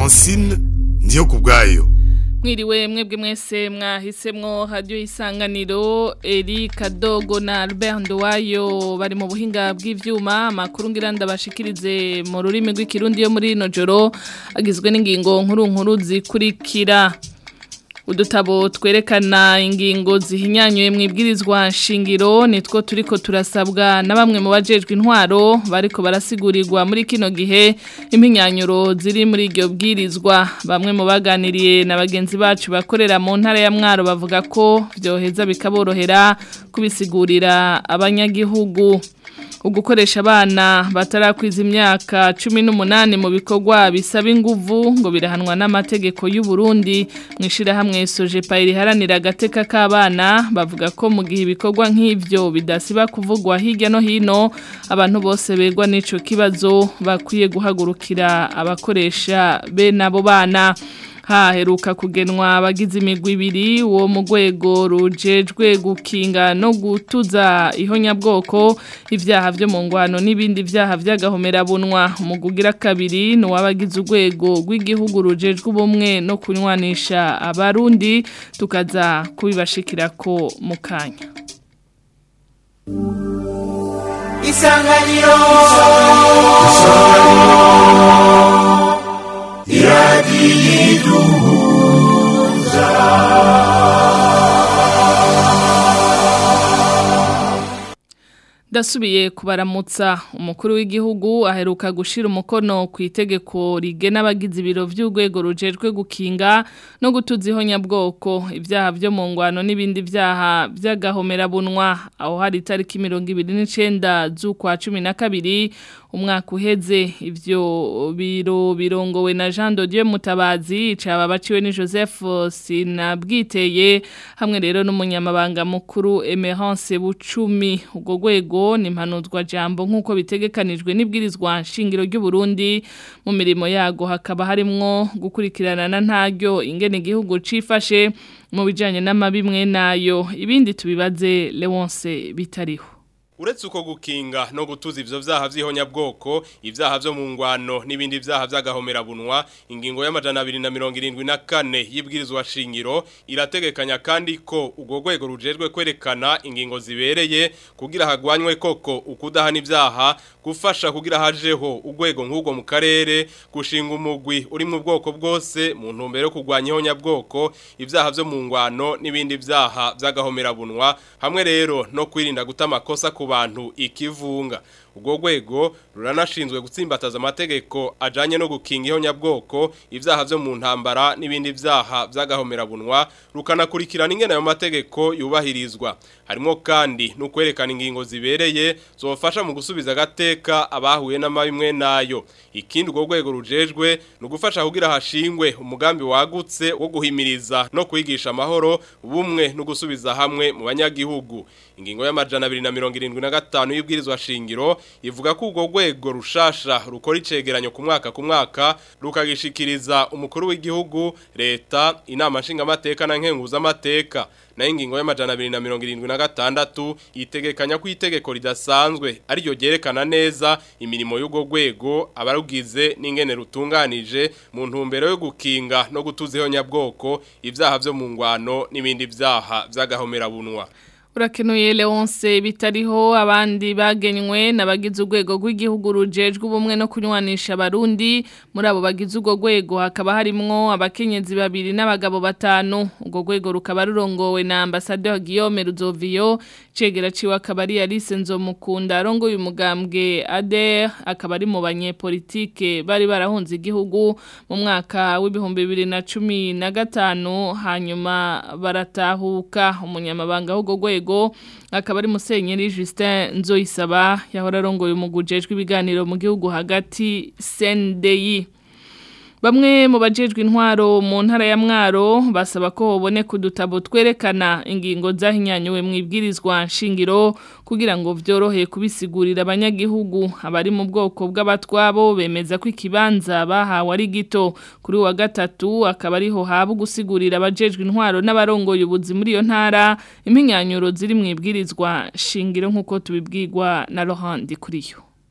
francine ndiyo ku bwayo mwiriwe mwebwe mwese mwahisemwo radio isanganiro Eri Kadogo na Albert Nduwayo bari mu buhinga bw'ivyuma makuru ngira ndabashikirize mu rurimi rw'ikirundi yo muri no joro agizwe n'ingingo nkuru nkuru zikurikira udutabo twerekana ingingo zihinyanyuye mu ibwirizwa shingiro nitwo turiko turasabwa na bamwe mu bajejwe intwaro bariko barasigurirwa muri kino gihe impinyanyuro ziri muri iryo bwirizwa bamwe mu baganiriye na bagenzi bacu bakorera mu ntara ya mwaro bavuga ko byoheza bikaborohera kubisigurira abanyagihugu ugukoresha abana batarakwiza imyaka cumi n'umunani mu bikorwa bisaba inguvu ngo birahanwa n'amategeko y'u Burundi mu ishyirahamwe sojepa riharanira agateka k'abana bavuga ko mu gihe ibikorwa nk'ibyo bidasiba kuvugwa hirya no hino abantu bose begwa n'icyo kibazo bakwiye guhagurukira abakoresha bene abo bana haheruka kugenwa abagize imigwi ibiri uwo mu rwego rujejwe gukinga no gutuza ihonyabwoko ibyaha byo mu ngwano n'ibindi byaha by'agahomerabunwa umugugira kabiri ni uw'abagize urwego rw'igihugu rujejwe ubumwe no kunywanisha abarundi tukaza kubibashikira ko mu kanya isanganiro iradiyiduhuza Dasubiye kubaramutsa umukuru w'igihugu aheruka gushira umukono ku itegeko rigena abagize ibiro by'urwego rujejwe gukinga no gutuza ihonyabwoko ibyaha byo mu ngwano n'ibindi byaha by'agahomerabunwa aho hari itariki mirongo ibiri n'icenda z'ukwa cumi na kabiri umwaka uheze ivyo biro birongowe na Jean de Dieu Mutabazi caba baciwe ni Joseph Sinabwiteye hamwe rero n'umunyamabanga mukuru Emerance Bucumi ubwo rwego ni impanuzwa jambo nk'uko bitegekanijwe n'ibwirizwa nshingiro ry'u Burundi mu mirimo yago hakaba harimwo gukurikirana na ntaryo ingene igihugu cifashe mu bijanye n'amabimwe nayo ibindi tubibaze Leonce bitariho Uretse uko gukinga no gutuza ivyo vyaha vy'ihonyabwoko, ivyaha vyo mu ngwano n'ibindi vyaha vy'agahomerabunwa, ingingo y'amajana 274 y'ibwirizwa shingiro irategekanya kandi ko ugo rwego rujejwe kwerekana ingingo zibereye kugira hagwanywe koko ukudahana ivyaha, gufasha kugira hajeho urwego nk'ubwo mu karere, gushinga umugwi uri mu bwoko bwose mu ntumbero yo kugwanya ihonyabwoko, ivyaha vyo mu ngwano n'ibindi vyaha vy'agahomerabunwa, hamwe rero no kwirinda guta amakosa ku bantu ikivunga ubwo rwego ruranashinzwe gutsimbataza amategeko ajanye no gukinga ihonyabwoko ivyaha vyo mu ntambara n'ibindi vyaha vy'agahomerabunwa rukanakurikirana ingene ayo mategeko yubahirizwa harimo kandi no kwerekana ingingo zibereye zofasha mu gusubiza agateka abahuye n'amabimwe nayo ikindi urwo rwego rujejwe ni ugufasha kugira hashingwe umugambi wagutse wo guhimiriza no kwigisha amahoro ubumwe no gusubiza hamwe mu banyagihugu ingingo y'amajana 275 y'ibwirizwa shingiro ivuga ko urwo rwego rushasha rukora icegeranyo ku mwaka ku mwaka rukagishikiriza umukuru w'igihugu leta inama nshingamateka na nkenguzamateka na ingingo y'amajana 276 itegekanya ko itegeko ridasanzwe ariryo ryerekana neza imirimo y'urwo rwego abarugize n'ingene rutunganije mu ntumbero yo gukinga no gutuza ihonyabwoko ivyaha vyo mu ngwano n'ibindi vyaha vy'agahomerabunwa Urakenuye Leonce bitariho abandi bagenywe nabagize urwego rw'igihugu rujejwe ubumwe no kunywanisha abarundi muri abo bagize urwo rwego hakaba harimwo abakenyezi babiri n'abagabo batanu urwo rwego rukaba rurongowe na ambassadeur Guillaume Ruzovio cegera ciwe akaba ari Alice Nzomukunda arongo uyu mugambwe ADR akaba ari mu banyepolitike bari barahunze igihugu mu mwaka w'ibihumbi bibiri na cumi na gatanu hanyuma baratahuka umunyamabanga w'urwo rwego akaba ari musenyeri Justin Nzoyisaba yahora arongoye umugujejwe ibiganiro mu gihugu hagati CNDI Bamwe mu bajejwe intwaro mu ntara ya Mwaro basaba ko hoboneka udutabo twerekana ingingo zahinyanyuwe mu ibwirizwa nshingiro kugira ngo vyorohe kubisigurira abanyagihugu abari mu bwoko bw'abatwabo bemeza ko ikibanza bahawe ari gito kuri wa gatatu akaba ariho haba gusigurira abajejwe intwaro n'abarongoye ubuzi muri iyo ntara impinyanyuro ziri mu ibwirizwa shingiro nk'uko tubibwirwa na Laurent Dikuriyo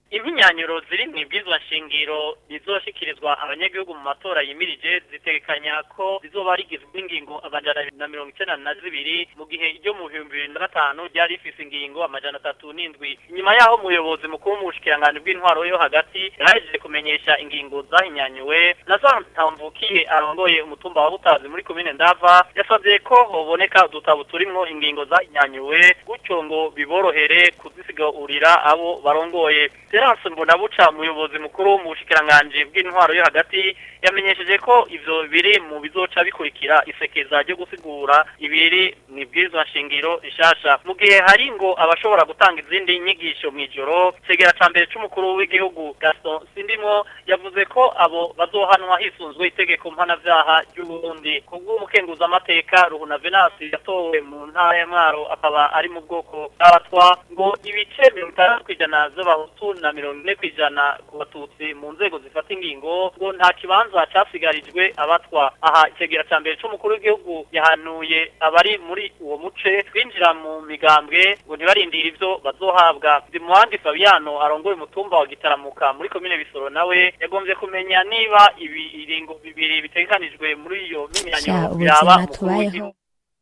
imyanyuro ziri mu ibwizwa nshingiro rizoshikirizwa abanyagihugu mu matora yimirije zitegekanya ko rizoba rigizwe n'ingingo amajana abiri na mirongo icenda na zibiri mu gihe iryo mu bihumbi bibiri na gatanu ryari rifise ingingo amajana atatu n'indwi inyuma yaho umuyobozi mukuru mu bushikiranganji bw'intwaro yo hagati yahejeje kumenyesha ingingo zahinyanyuwe na Ntamvukiye arongoye umutumba wa Butazi muri komine Ndava yasabye ko hoboneka udutabo turimwo ingingo zahinyanyuwe gutyo ngo biborohere kuzisigurira abo barongoye Terence Mbonabuca umuyobozi mukuru mu bushikiranganji bw'intwaro yo hagati yamenyesheje ko ivyo biri mu bizoca bikurikira isekeza ryo gusigura ibiri nibwirizwa nshingiro ishasha mu gihe hari ngo abashobora gutanga izindi nyigisho mu ijoro segera ca mbere c'umukuru w'igihugu Gaston Sindimwo yavuze ko abo bazohanwa hisunzwe itegeko mpanavyaha ry'Uburundi kubw'umukenguza amateka Ruhuna Venasi yatowe mu ntara ya Mwaro akaba ari mu bwoko bw'abatwa ngo ibice mirongo itandatu kw'ijana z'abahutu na mirongo ine kw'ijana ku batutsi mu nzego zifata ingingo ngo nta kibanza casigarijwe abatwa aha icegera ca mbere c'umukuru w'igihugu yahanuye abari muri uwo muce kwinjira mu migambwe ngo ntibarindire ivyo bazohabwa Dimuhandi Fabiano arongoye umutumba wa Gitaramuka muri komine Bisoro nawe yagombye kumenya niba ibi iringo bibiri bitegekanijwe muri iyo Sha, mimenyanyo ubuzima biraba umukuru tubayeho. w'igihugu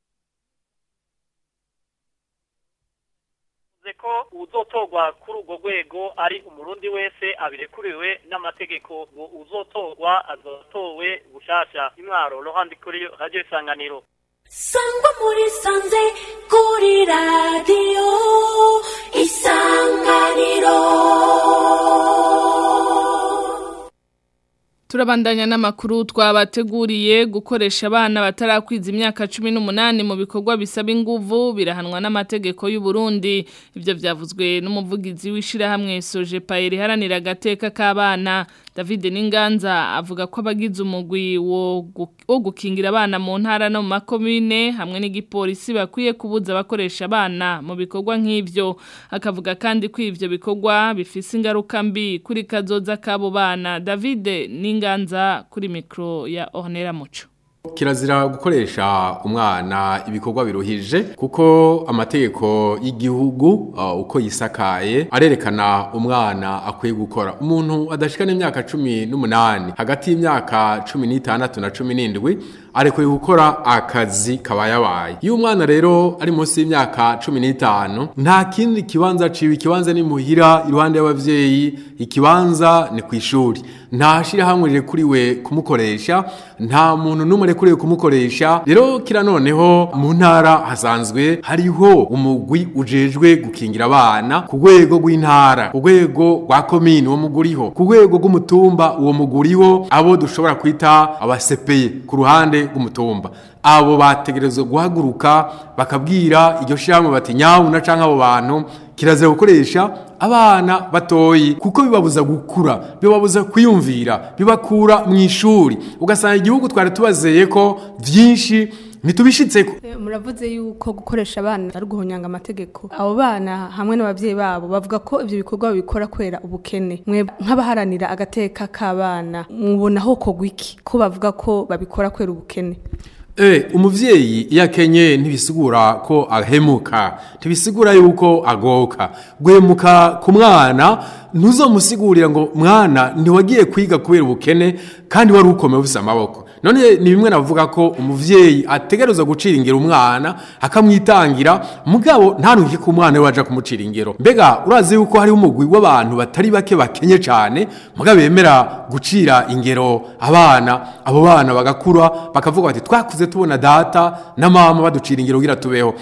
Yavuze ko uzotorwa kuri urwo rwego ari umurundi wese abirekuriwe n'amategeko ngo uzotorwa azotowe bushasha imwaro rohandi kuri radio isanganiro sangwa muri sanze kuri radiyo isanganiro Turabandanya n'amakuru twabateguriye gukoresha abana batarakwiza imyaka 18 mu bikorwa bisaba inguvu birahanwa n'amategeko y'u Burundi ivyo vyavuzwe n'umuvugizi w'ishira hamwe Soje Pairi haranira gateka k'abana David Ninganza avuga ko abagize umugwi wo gu- wo gukingira abana mu ntara no mu makomine hamwe n'igipolisi bakwiye kubuza abakoresha abana mu bikorwa nk'ivyo akavuga kandi ko ivyo bikorwa bifise ingaruka mbi kuri kazoza k'abo bana David Ninganza kuri mikro ya Ornera Muco Kirazira gukoresha umwana ibikorwa biruhije kuko amategeko y'igihugu uh, uko yisakaye arerekana umwana akwiye gukora umuntu adashikana imyaka cumi n'umunani hagati y'imyaka cumi n'itandatu na cumi n'indwi arekwiye gukora akazi kabayabaye iyo umwana rero ari munsi y'imyaka cumi n'itanu nta kindi kibanza ciwe ikibanza ni muhira iruhande y'abavyeyi ikibanza ni ku ishuri nta shirahamwe rirekuriwe kumukoresha nta muntu n'umwe arekuriwe kumukoresha rero kira noneho mu ntara hasanzwe hariho umugwi ujejwe gukingira abana ku rwego rw'intara ku rwego rwa komini uwo muguriho ku rwego rw'umutumba uwo muguriho abo dushobora kwita abasepeye ku ruhande rw'umutumba abo bategerezwa guhaguruka bakabwira iryo shirahamwe bati nyabuna canke abo bantu kirazira gukoresha abana batoyi kuko bibabuza gukura bibabuza kwiyumvira bibakura mu ishuri ugasanga igihugu twari tubazeye ko vyinshi ntitubishitseko Eh, muravuze yuko gukoresha abana ari guhonyanga amategeko abo bana hamwe n'abavyeyi babo bavuga ko ivyo bikorwa babikora kwera ubukene mwe nk'abaharanira agateka k'abana mubona ho kogwa iki ko bavuga ko babikora kwera ubukene Eh, umuvyeyi iyo akenye ntibisigura ko ahemuka ntibisigura yuko agoka guhemuka ku mwana ntuzomusigurira ngo mwana ntiwagiye kwiga kubera ubukene kandi wari ukomeye ufise amaboko none ni bimwe navuga ko umuvyeyi ategerezwa gucira ingero umwana akamwitangira mugabo ntanuke ku mwana we waja kumucira ingero mbega urazi yuko hariho umugwi w'abantu batari bake bakenye cane mugabo bemera gucira ingero abana abo bana bagakura bakavuga bati twakuze tubona data na mama baducira ingero kugira tubeho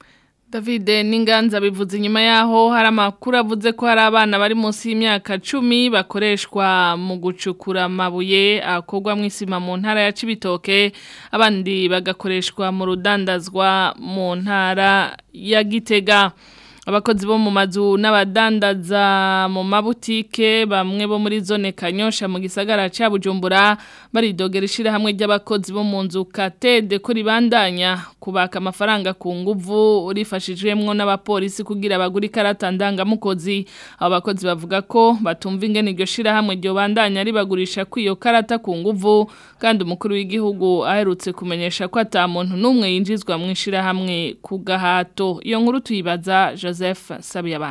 David Ninganza bivuze inyuma yaho hari amakuru avuze ko hari abana bari munsi y'imyaka 10 bakoreshwa mu gucukura amabuye akorwa mu isima mu ntara ya Cibitoke abandi bagakoreshwa mu rudandazwa mu ntara ya Gitega abakozi bo mu mazu n'abadandaza mu mabutike bamwe bo muri zone Kanyosha mu gisagara ca Bujumbura baridogera ishirahamwe ry'abakozi bo mu nzu Katede ko ribandanya kubaka amafaranga ku nguvu rifashijwemwo n'abapolisi kugira baguri karata ndangamukozi abo bakozi bavuga ko batumva ingene iryo shirahamwe ryo bandanya ribagurisha kwiyo karata ku nguvu kandi umukuru w'igihugu aherutse kumenyesha ko ata muntu n'umwe yinjizwa mu ishirahamwe ku gahato iyo nkuru tuyibaza Joseph Sabiyabandi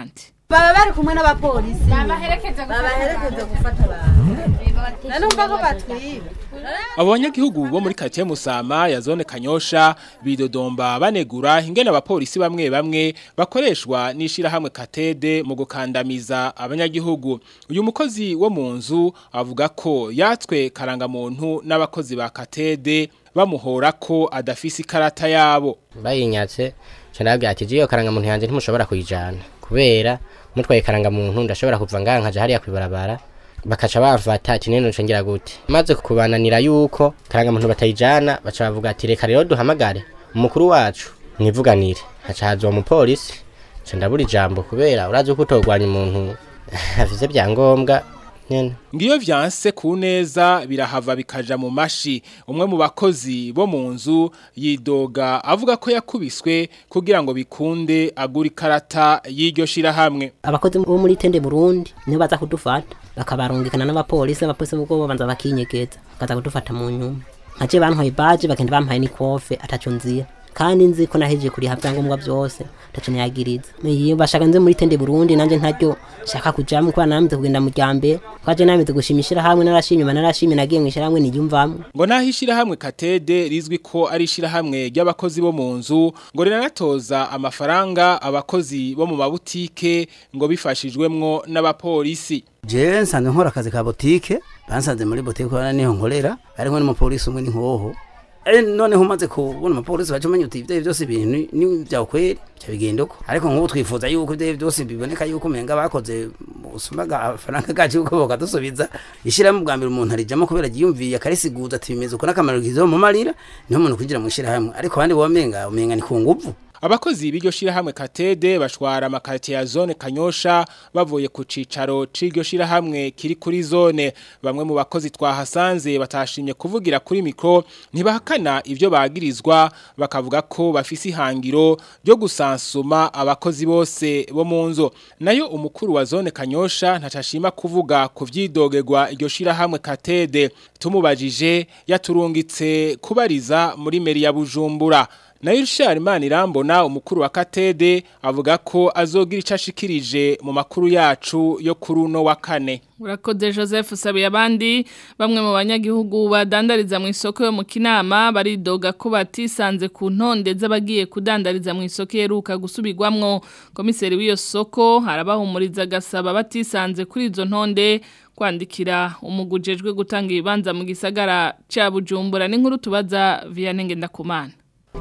baba bari kumwe n'abapolisi babaherekeza gufata abantu nanumva ko batwiba abo banyagihugu bo muri karitsiye musama ya zone kanyosha bidodomba banegura ingene abapolisi bamwe bamwe bakoreshwa n'ishirahamwe katede mu gukandamiza abanyagihugu uyu mukozi wo mu nzu avuga ko yatswe karangamuntu n'abakozi ba katede bamuhora ko adafise ikarata yabo bayinyatse cyane ati jiyo karangamuntu yanjye ntimushobora kuyijana kubera mutwaye karangamuntu ndashobora kuva ngaha nkaja hariya kwibarabara bakaca bavata ati nene ngira gute maze kubananira yuko karangamuntu batayijana baca bavuga ati reka rero duhamagare umukuru wacu mwivuganire haca haza uwo mupolisi nca ndabura ijambo kubera urazi uko utogwanya umuntu afise byangombwa nyene ngiyo vyanse ku neza birahava bikaja mu mashi umwe mu bakozi bo mu nzu yidoga avuga ko yakubiswe kugira ngo bikunde agura ikarata y'iryo shirahamwe abakozi bo muri tende Burundi niho baza kudufata bakabarungikana n'abapolisi abapolisi bwo babanza bakinyegeza bakaza kudufata mu nyuma nkaje bantwaye baje bagenda bampaye n'ikofe ataco nzira kandi nzi ko nahejeje kuriha byangombwa byose tacho nayagiriza iyo bashaka nze muri tende Burundi nanje ntaryo shaka kujamwe kwa namize kugenda mu ryambe kwaje namize gushimishira hamwe narashimye narashimye nagiye mwishira hamwe niyumvamwe ngo nahishira hamwe katede rizwi ko ari ishira hamwe ry'abakozi bo mu nzu ngo rinatoza amafaranga abakozi bo mu mabutike ngo bifashijwemwo n'abapolisi je nsanzwe nkora akazi ka botike bansanze muri botike ko niho nkorera ariko n'umupolisi umwe n'inkoho Eh noneho umaze kubona umupolisi baje umenya uti ibyo byose ibintu ni bya kweri cyabigenda uko ariko nk'ubu twifuza yuko ibyo byose biboneka yuko umenga bakoze usumaga amafaranga gacu yuko bakadusubiza ishirahamwe bwa mbere umuntu arijamo kubera yiyumviye akarisiguza ati bimeze uko n'akamaro kizo mu marira niho umuntu kugira mu ishirahamwe ariko abandi bomenga umenga ni ku nguvu Abakozi b'iryo shirahamwe Katede bashwara amakarite ya zone Kanyosha bavuye ku cicaro c'iryo shirahamwe kiri kuri zone bamwe mu bakozi twahasanze batashimye kuvugira kuri mikro ntibahakana ivyo bagirizwa bakavuga ko bafise ihangiro ryo gusansuma abakozi bose bo mu nzo nayo umukuru wa zone Kanyosha ntacashima kuvuga ku vyidogerwa iryo shirahamwe Katede tumubajije yaturungitse kubariza muri meri ya Bujumbura na Irshar Manirambona umukuru wa Katede avuga ko azogira icashikirije mu makuru yacu yo kuri uno wa kane Urakoze Joseph Sabiye abandi bamwe mu banyagihugu badandariza mu isoko yo mu Kinama baridoga ko batisanze ku ntonde z'abagiye kudandariza mu isoko yeruka gusubirwamwo komiseri w'iyo soko harabahumuriza gasaba batisanze kuri izo ntonde kwandikira umugujejwe gutanga ibibanza mu gisagara ca Bujumbura n'inkuru tubaza via Ngendakumana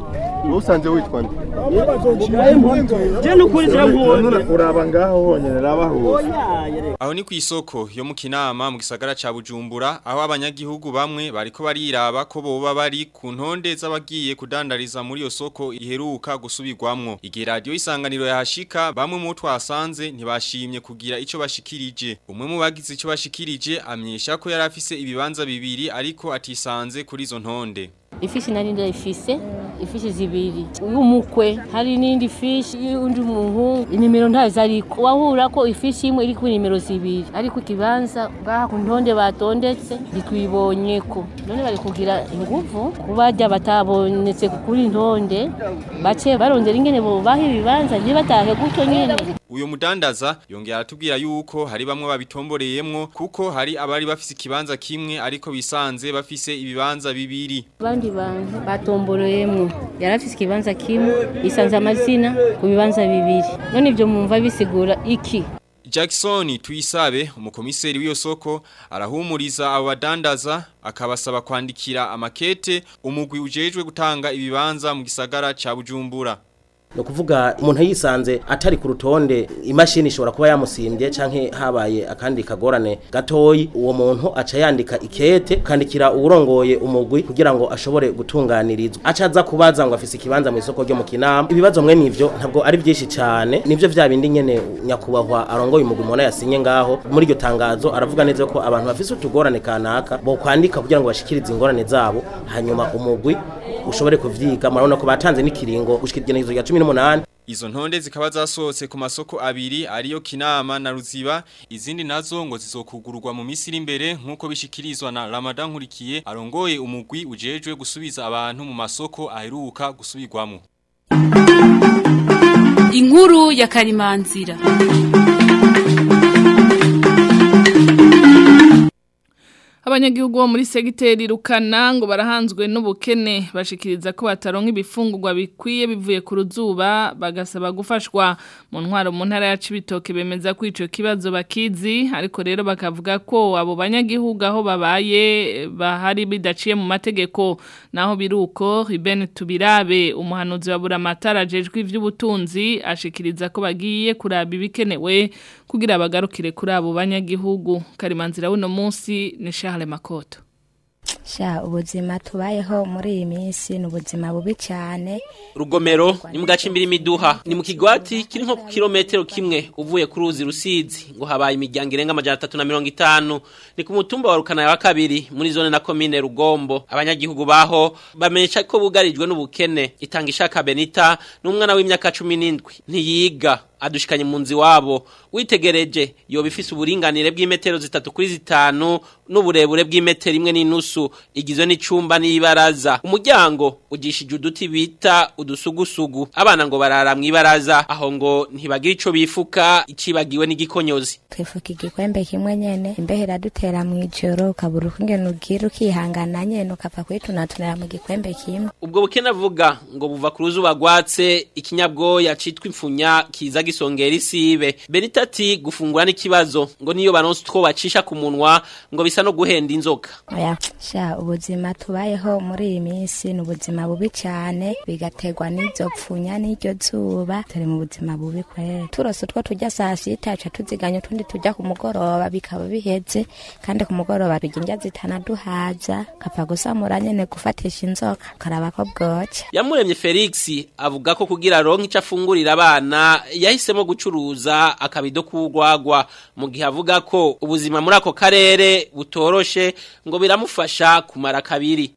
usanze witwa nde je nukuri je nkubona uraba ngaho honyene rabaho aho ni ku isoko yo mu kinama mu gisagara ca Bujumbura aho abanyagihugu bamwe bariko bariraba ko boba bari ku ntonde z'abagiye kudandariza muri iyo soko iheruka gusubirwamwo igihe radio isanganiro yahashika bamwe mu twasanze ntibashimye kugira ico bashikirije umwe mu bagize ico bashikirije amyesha ko yari afise ibibanza bibiri ariko atisanze kuri izo ntonde ifishi nari ndayifise ifishi zibiri y'umukwe hari n'indi fishi y'undi muhungu inimero ntazo ariko wahura ko ifishi imwe iri kuri nimero zibiri ariko ikibanza ngaha ku ntonde batondetse ntitwibonye ko none bari kugira inguvu kubajya batabonetse kuri ntonde bace barondera ingene bobaha ibibanza ntibatahe gutyo nyene uyo mudandaza yongera atubwira yuko hari bamwe babitomboreyemwo kuko hari abari bafise ikibanza kimwe ariko bisanze bafise ibibanza bibiri abandi bantu batomboreyemwo yari afise ikibanza kimwe isanze amazina ku bibanza bibiri none ibyo mwumva bisigura iki Jackson tuyisabe umukomiseri w'iyo soko arahumuriza abo badandaza akabasaba kwandikira amakete umugwi ujejwe gutanga ibibanza mu gisagara ca Bujumbura no kuvuga umuntu yisanze atari ku rutonde imashini ishobora kuba yamusimbye canke habaye akandi kagorane gatoyi uwo muntu aca yandika ikete kandikira uwurongoye umugwi kugira ngo ashobore gutunganirizwa aca aza kubaza ngo afise ikibanza mu isoko ryo mu kinama ibibazo mwe nivyo ntabwo ari byinshi cyane nivyo vya bindi nyene nyakubahwa arongoye umugwi mubona yasinye ngaho muri iryo tangazo aravuga neza ko abantu bafise utugorane kanaka bo kwandika kugira ngo bashikirize ingorane zabo hanyuma umugwi ushobore kuvyiga murabona ko batanze n'ikiringo gushikira igenekerezo rya 18 Izo ntonde zikaba zasohotse ku masoko abiri ariyo Kinama na Ruziba izindi nazo ngo zizokugururwa mu misiri imbere nkuko bishikirizwa na Ramadan Nkurikiye arongoye umugwi ujejwe gusubiza abantu mu masoko aheruka gusubirwamo Inkuru ya Karimanzira Abanyagihugu bo muri segiteri rukana ngo barahanzwe n'ubukene bashikiriza ko bataronka ibifungurwa bikwiye bivuye ku ruzuba bagasaba gufashwa mu ntwaro mu ntara ya Cibitoke bemeza ko ico kibazo bakizi ariko rero bakavuga ko abo banyagihugu aho babaye bahari bidaciye mu mategeko naho biruko Ruben Tubirabe umuhanuzi wa Buramatara jejwe ivy'ubutunzi ashikiriza ko bagiye kuraba ibikenewe kugira bagarukire kuri abo banyagihugu karimanzira wuno munsi ni Charles Makoto sha ubuzima tubayeho muri iyi minsi ni ubuzima bubi cyane rugomero ni mu gace imbere imiduha ni mu kigwati kiri nko ku kilometero kimwe uvuye ku ruzi rusizi ngo habaye imiryango irenga amajana atatu na mirongo itanu ni ku mutumba wa rukana wa kabiri muri zone na komine rugombo abanyagihugu baho bamenyesha ko bugarijwe n'ubukene itanga ishaka benita n'umwana w'imyaka cumi n'indwi ntiyiga adushikanye mu nzi wabo witegereje yoba ifise uburinganire bw'imetero zitatu kuri zitanu n'uburebure bw'imetero imwe n'inusu igizwe n'icumba n'ibaraza umuryango ugishije uduti bita udusugusugu abana ngo barara mu ibaraza aho ngo ntibagira ico bifuka icibagiwe n'igikonyozi twifuka igikwembe kimwe nyene imbeho iradutera mu ijoro ukabura ukungene ugira ukihangana nyene ukapfa kwitunatunira mu gikwembe kimwe ubwo bukene avuga ngo buva ku ruzuba rwatse ikinyabwoya citwa imfunya kiza gisongera isibe benita ati gufungura n'ikibazo ngo niyo baronse utwo bacisha ku munwa ngo bisa no guhenda inzoka oya sha ubuzima tubayeho muri iyi minsi ni ubuzima bubi cyane bigaterwa n'izo pfunya n'iryo zuba turi mu buzima bubi kwera turose utwo tujya saa sita ca tuziganya utundi tujya ku mugoroba bikaba biheze kandi ku mugoroba turya indya zitanaduhaza kapfa gusamura nyene gufatisha inzoka karaba ko bwoca yamuremye felix avuga ko kugira aronke ico afungurira abana yahisemo gucuruza akabido k'urwagwa mu gihe avuga ko ubuzima muri ako karere butoroshe ngo biramufasha kumara kabiri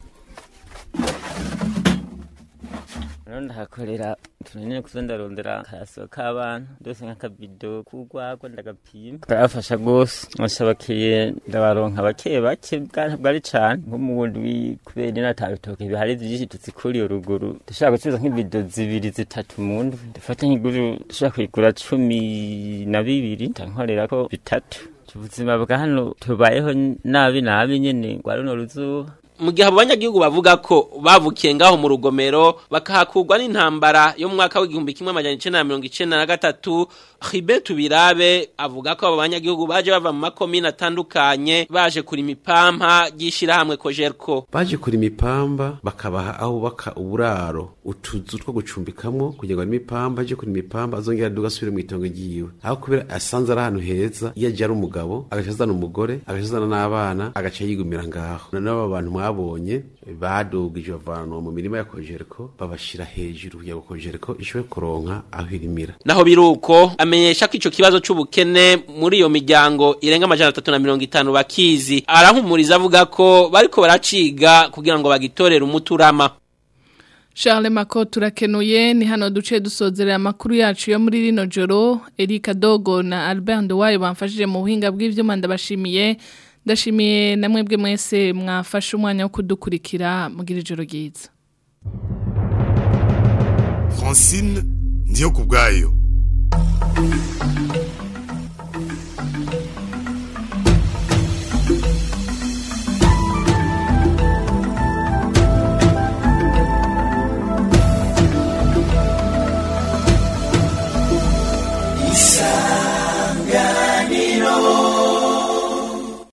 ndahakorera tunanyene kuzo ndarondera karaso k'abana ndose nk'akabido k'urwagwa ndagapima karafasha gose nshabakiye ndabaronka bake bake bwari cane nko mu bundi kubera ino ata bitoke bihari vyinshi tuzikuriye ruguru dushobora gucuruza nk'ibido zibiri zitatu mu ndwi ndafata nk'iguru dushobora kuyigura cumi na bibiri ndankorerako bitatu ubuzima bwa hano tubayeho nabi nabi nyene rwa runo ruzuba mu gihe abo banyagihugu bavuga ko bavukiye ngaho mu rugomero bakahakurwa n'intambara yo mu mwaka w'igihumbi kimwe amajana icenda na mirongo icenda na gatatu Hibert Tubirabe avuga ko abo banyagihugu baje bava mu makomine atandukanye baje kurima ipampa ry'ishirahamwe Kojerko baje kurima ipamba bakabaha aho baka uburaro utuzu two gucumbikamwo kugira ngo arime ipamba aje kurima ipamba azongera aduga asubire mu itongo ryiwe aho kubera asanze ari ahantu heza iyo aje ari umugabo agaca azana umugore agaca azana n'abana agaca yigumira ngaho noneho aba bantu mwabonye badugije bavanwa mu mirima ya Kojerko babashira hejuru kugira ngo Kojerko ishobore kuronka aho irimira naho biruko amenyesha ko ico kibazo c'ubukene muri iyo miryango irenga amajana atatu na mirongo itanu bakizi arahumuriza avuga ko bariko baraciga kugira ngo bagitorere umuturama Charles Mako turakenuye ni hano duce dusozerera amakuru yacu yo muri rino joro Erika Dogo na Albert Ndowayo bamfashije mu buhinga bw'ivyuma ndabashimiye ndashimiye namwe bwe mwese mwafashe umwanya wo kudukurikira mugira ijoro ryiza Francine ndiyo kubwayo Thank you.